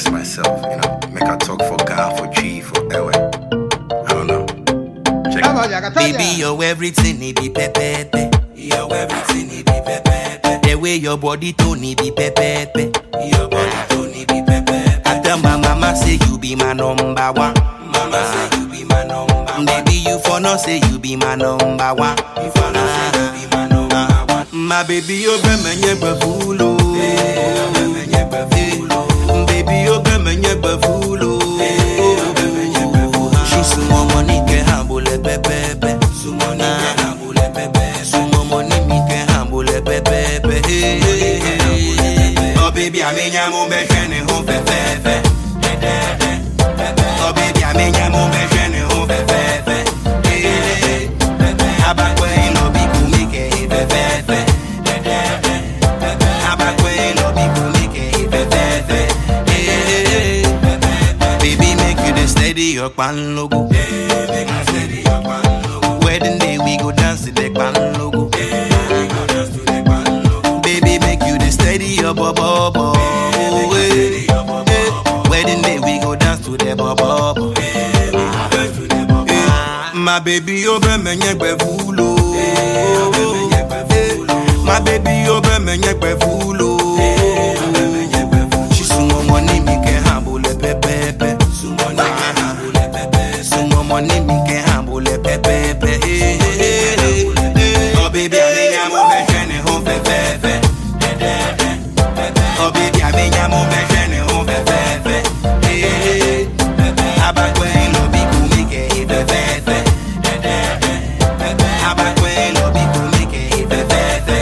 express myself, you know, make I talk for God, for G, for Ewe. I don't know. Check it. Vaya, Catania. Baby, you're everything, it be pepepe. You're everything, it be pepepe. The way your body tone, it be pepepe. Your body tone, it be pepepe. I tell my mama say you be my number one. Mama say you be my number one. Baby, you for no say you be my number one. You for no say you be my number one. My baby, you be my nyeba fulo. Baby, you be my nyeba fulo. She sumo money ke hambule pepepe. Sumo ni ke hambule pepepe. Sumo money mi ke hambule pepepe. Oh baby, I mean I'm on be shene ho fe fe fe. Oh baby, I mean I'm on be shene ho fe fe fe. Abakwe no bi kumi ke fe fe fe. Abakwe no bi kumi ke fe fe fe. Baby, make you the steady your pan logo. Wedding day we go dance to the pan logo. Baby, make you the steady your bubble. bubble. Eh, eh. Wedding day we go dance to the bubble. Eh, My baby, you be me nyekwe fulo. Eh, My baby, you be me nyekwe fulo. She sumo money mi ke hambule pepepe. Sumo money ke hambule pepe. Sumo money mi ke hambule pepepe. Oh baby, I mean I'm on my journey home pepepe. Oh baby, I mean I'm on my journey home pepepe. Abakwe no bi kumi ke pepepe. Abakwe no bi kumi ke pepepe.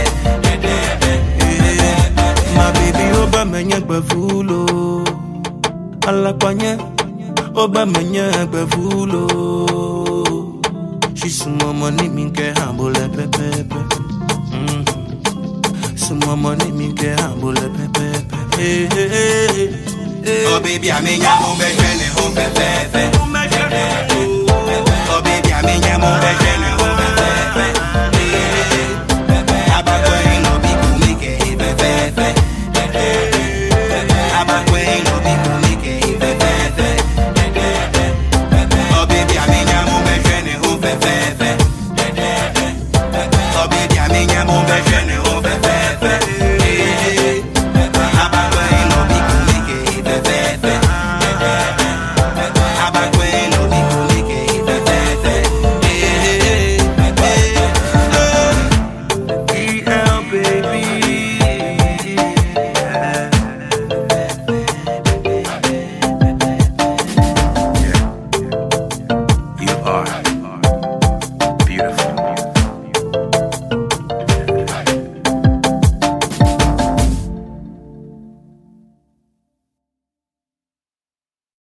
My baby, oba menye gbevulo. Alakwanye, oba menye gbevulo. She sumo money minke hambule pepepe. Mm. Sumo money minke hambule pepepe. Hey, hey, hey. Oh baby, I mean ya mo be jene ho pepepe.